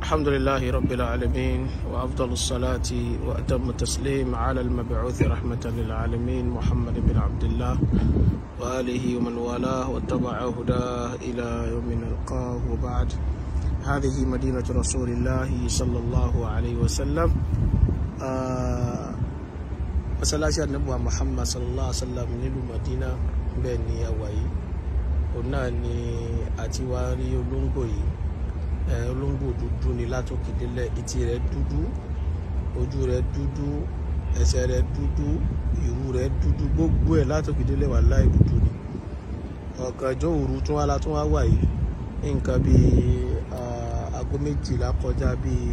الحمد لله رب العالمين وأفضل الصلاة وأتم التسليم على المبعوث رحمة للعالمين محمد بن عبد الله وآله ومن والاه واتبع هداه إلى يوم نلقاه وبعد هذه مدينة رسول الله صلى الله عليه وسلم آه masalasi anabuwa muhammad sallallahu alaihi wa sallam nílùú madina bẹ́ẹ̀ ni àwa yìí òun náà ni àti wá rí olóńgbò yìí ẹ olóńgbò dúdú ni látòkè délẹ̀ etí rẹ̀ dúdú ojú rẹ̀ dúdú ẹsẹ̀ rẹ̀ dúdú ìrù rẹ̀ dúdú gbogbo ẹ̀ látòkè délẹ̀ wà láì dúdú ni ọ̀gànjọ́ òru tún wá látún wá wà yìí nǹkan bíi aago méjìlá kọjá bíi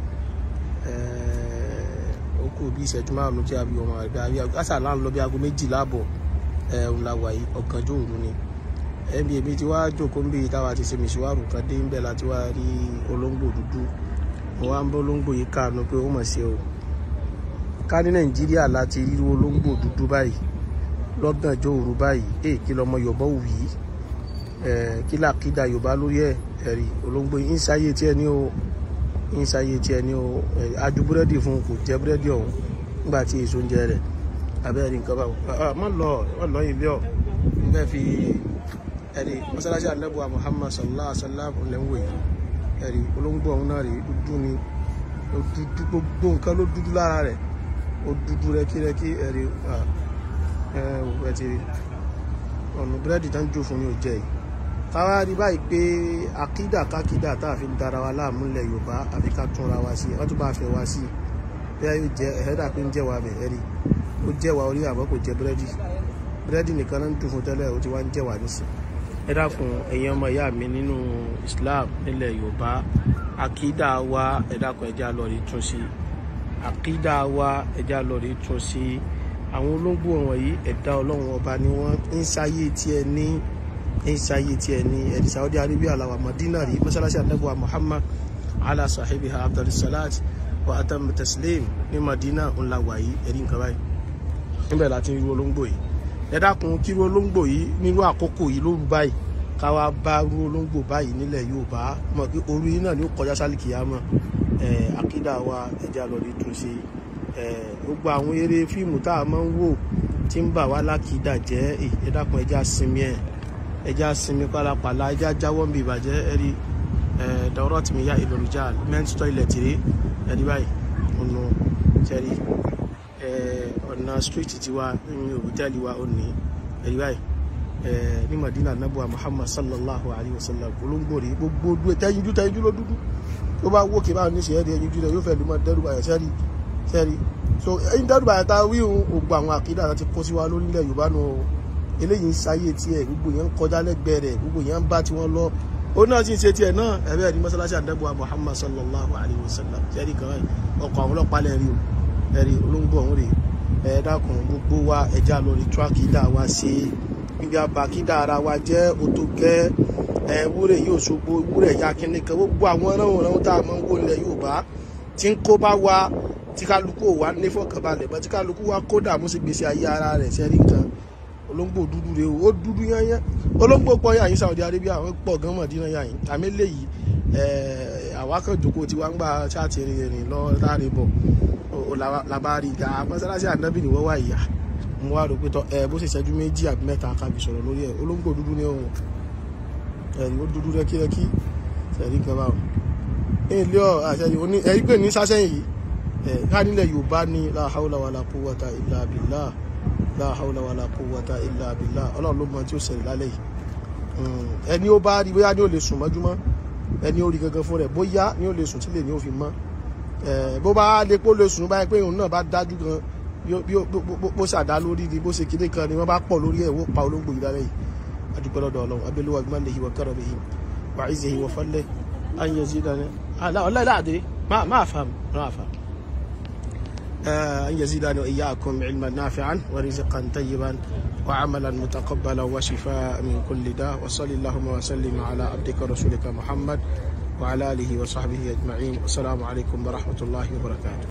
ó kù bí ìṣẹ́jú márùn-ún tí a bí ọmọ rẹ̀ bí àṣà là ń lọ bí aago méjìlá àbọ̀ ẹ̀hún la wà yìí ọ̀gànjọ́ òru ni ẹbí èmi ti wá jókòó ń bí táwa ti ṣe mìṣíwárù kan dé ń bẹ̀ láti wá rí olóńgbò dúdú mo wá ń bọ́ olóńgbò yìí káàánú pé ó mọ̀ ṣe o ká ní nàìjíríà láti rí olóńgbò dúdú báyìí lọ́gànjọ́ òru báyìí èè kí lọmọ yorùbá wù yìí kí làkídà yorùbá lórí ẹ̀ ẹ̀rí olóńgbò yìí ń ṣayé tiẹ̀ ní o ń ṣayé tiẹ̀ ní o adu búrẹ́dì fún kò jẹ búrẹ́dì ọ̀hún nígbà tí èso ń jẹ rẹ̀ abẹ́rẹ́ nǹkan bá má lọ má lọ ilé ọ̀ bẹ́ẹ̀ fi ẹ̀rí mọ́sálásí àlẹ́bùwà Muhammad sallallahu alaihi wa sallam lẹ́wọ̀ yìí ẹ̀rí olóńgbò ọ̀hún náà rí dúdú ni dúdú gbogbo nǹkan ló dúdú lára rẹ̀ ó dúdú rẹ́kírẹ́kí ẹ̀rí ẹ̀ ti rí ọ̀nà búrẹ́dì tán jò fún yóò jẹ́ yìí káwá rí báyìí pé akídà kákídà tá a fi ń dara wa láàmú ilẹ̀ yorùbá àfi ká túnra wa sí wọ́n tún bá fẹ́ wa sí bẹ́ẹ̀ yóò jẹ́ ẹ̀ẹ́dà pé ń jẹ́ wa bẹ̀ ẹ̀rí ó jẹ́ wa orí àbọ̀ kò jẹ́ búrẹ́dì búrẹ́dì nìkan náà ń dùn fún tẹ́lẹ̀ ó ti wá ń jẹ́ wa nísìn ẹ dákun ẹ̀yin ọmọ ìyá mi nínú islam nílẹ̀ yorùbá akídà wa ẹ dákun ẹja lọ rí tún sí akídà wa ẹja lọ rí tún sí àwọn olóńgbò wọ̀nyí ẹ̀dá ọlọ́run ọba ni wọ́n ń sáyé tiẹ̀ ní ń sáyé tiẹ̀ ní ẹ̀dí saudi arabia làwà madina rí mọ́sálásí àdàbọ̀wà muhammad ala sahibiha abdulsalat wa atam taslim ní madina ńlá wàyí ẹ̀rí nǹkan báyìí níbẹ̀ láti rí olóńgbò yìí ẹ dákun kí ru olóńgbò yìí nírú àkókò yìí lóru báyìí káwa bá ru olóńgbò báyìí nílẹ̀ yorùbá mọ̀ pé òru yìí náà ni ó kọjá sálìkì yá mọ̀ akídà wa ẹja lọ rí tún ṣe gbogbo àwọn eré fíìmù tá a máa ń wò tí ń bà wá lákìdá jẹ́ ẹ dákun ẹja sinmi ẹ̀ ẹja sinmi pálapàla ẹja jáwọ́ nbí ìbàjẹ́ ẹ̀rí dọ̀rọ̀ tì mí yá ìlòrìjà men's toilet rí ẹ̀rí báyìí ọ̀nà tẹ̀rí ọ̀nà street tiwa ní hòtẹ́ẹ̀lì wa ò ní ẹ̀rí báyìí ní Madina nabuwa Muhammad sallallahu alayhi wa sallam olóńgbò rí gbogbo dúró tẹ́yinjú tẹ́yinjú ló dúdú tó bá wó kí báwọn ní ṣe ẹ̀rí ẹ̀yinjú rẹ̀ yóò fẹ́ lùmọ̀ dẹ́rù báyọ̀ sẹ́rí sẹ́rí so ẹ̀yin dẹ́rù báyọ̀ tá a wí òun ògbà àwọn àkídà láti kó sí wa lórílẹ̀ Yorùbá nù eléyìí ń sáyé tiẹ̀ gbogbo yẹn ń kọjá lẹ́gbẹ̀ẹ́ rẹ̀ gbogbo yẹn ń bá tiwọn lọ ó náà sì ń ṣe tiẹ̀ náà ẹ̀rẹ́ ẹ̀rí mọ́sálásí àdẹ́bùwà Muhammad sallallahu alayhi wa sallam sẹ́rí kan ọkọ̀ àwọn ọlọ́pàá lẹ́rí o ẹ̀rí olóńgbò ọ̀hún rè ẹ̀ dákun gbogbo wa ẹja lórí tírákìdá wa ṣe ibi àbàkídà ara wa jẹ́ òtòkẹ́ ẹ̀ wúrẹ̀ yóò ṣogbo wúrẹ̀ ya kíní kan gbogbo àwọn ọ̀ràn tá a máa ń wò nílẹ̀ Yorùbá tí ń kó bá wa tí kálukú ò wá ní fọkànbalẹ̀ bọ́ tí kálukú wa kó dààmú sí gbèsè ayé ara rẹ̀ sẹ́rí nǹkan olóńgbò dúdú rèé o ó dúdú yányán olóńgbò pọ̀ yàyín Saudi Arabia àwọn pọ̀ gan Mọ̀dínà yàyín àmì eléyìí àwa kan jòkó tí wọ́n ń gbà ṣáàtì rìn lọ láre bọ̀ làbárí ìgbà mọ́sálásí ànábì ni wọ́n wà ìyá mo wá rò pé tọ́ ẹ bó ṣe ṣẹ́jú méjì àbí mẹ́ta kábi sọ̀rọ̀ lórí ẹ̀ olóńgbò dúdú ní ọ̀hún ẹ̀rí ó dúdú rẹ́kírẹ́kí ẹ̀rí kan báwọn ilé ọ̀ àṣẹyìn oní ẹ̀rí pé ní sásẹ́yìn yìí ẹ̀ ká nílẹ̀ Yorùbá ní la hawla wala quwwata illa billah la hawla wala quwwata illa billah ọlọ́run ló mọ tí ó ṣẹlẹ̀ lálẹ́ yìí ẹni ó bá rí bóyá ní ó lè sùn mọ́júmọ́ ẹni ó rí gangan fún rẹ̀ bóyá ní ó lè sùn tí lè ní ó fi mọ́ bó bá lè pó lè sùn báyìí pé òun náà bá dájú gan bí bó ṣàdá lórí ni bó ṣe kíní kan ni wọ́n bá pọ̀ lórí ẹ̀ wọ́n pa olóńgbò yìí lálẹ́ yìí adúpẹ́ lọ́dọ̀ ọlọ́run abẹ́lẹ́wà gbọ́ndé yìí wọ́n kẹ́rọ̀ bẹ́yìn wà á ìzẹ̀yìn wọ́n fọ́lẹ́ ayé sí dáná ọlọ́ọ̀lá àdé máa fà máa fà. أن يزيدنا وإياكم علما نافعا ورزقا طيبا وعملا متقبلا وشفاء من كل داء وصلى اللهم وسلم على عبدك ورسولك محمد وعلى آله وصحبه أجمعين والسلام عليكم ورحمة الله وبركاته